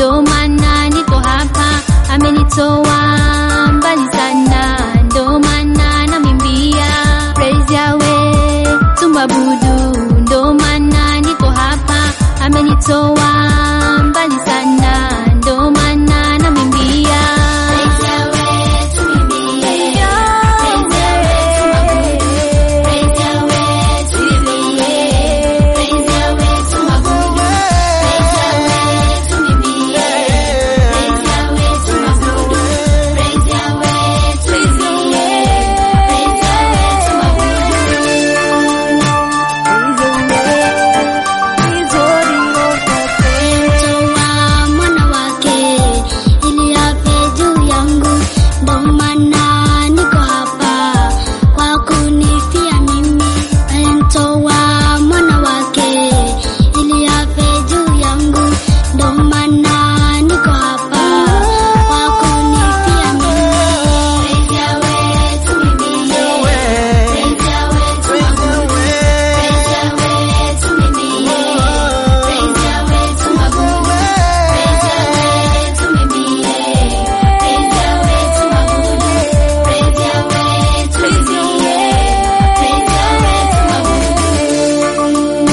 ndo maana niko hapa, amenitoa mbali sana, ndo maana namwimbia praise Yahweh, tumwabudu, ndo maana niko hapa, amenitoa mbali sana, ndo maana namwimbia praise Yahweh, tumwimbie praise Yahweh, tumwabudu, praise Yahweh, tumwimbie praise Yahweh, tumwabudu, praise Yahweh, tumwimbie praise Yahweh, tumwabudu, praise Yahweh, tumwimbie praise Yahweh, Alimtoa mwana wake ili afe juu yangu, ndo maana niko hapa kwa kunifia mimi. Alimtoa mwana wake ili afe juu yangu, ndo maana niko hapa kwa kunifia mimi. Praise Yahweh, tumwimbie. Praise Yahweh, tumwabudu. Praise Yahweh, tumwimbie. Praise Yahweh, tumwabudu. Praise Yahweh, tumwimbie. Praise Yahweh, tumwabudu. Praise Yahweh, tumwimbie. Praise Yahweh,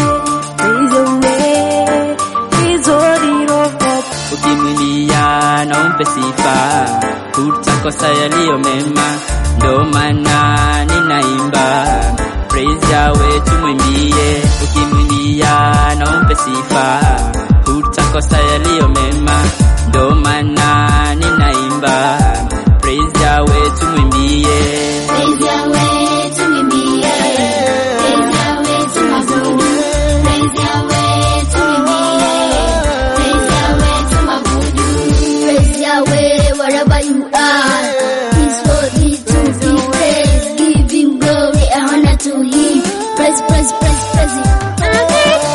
ukimwimbia na umpe sifa, utakosa yaliyo mema, ndo maana ninaimba praise Yahweh, tumwimbie. Ukimwimbia na umpe sifa, utakosa yaliyo mema, ndo maana ninaimba praise Yahweh, tumwimbie. Praise Yahweh, tumwimbie. Praise Yahweh, tumwabudu. Praise Yahweh, tumwimbie. Praise Yahweh, tumwabudu. Praise Yahweh, wherever you are. He's worthy to be praised. Give him glory and honor to him. Praise, praise, praise, praise him.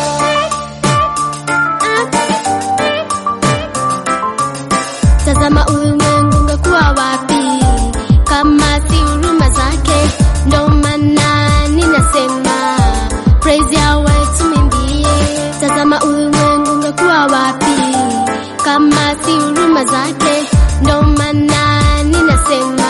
Tazama ulimwengu ungekuwa wapi kama si huruma zake? Ndo maana ninasema praise Yahweh, tumwimbie. Tazama ulimwengu ungekuwa wapi kama si huruma zake? Ndo maana ninasema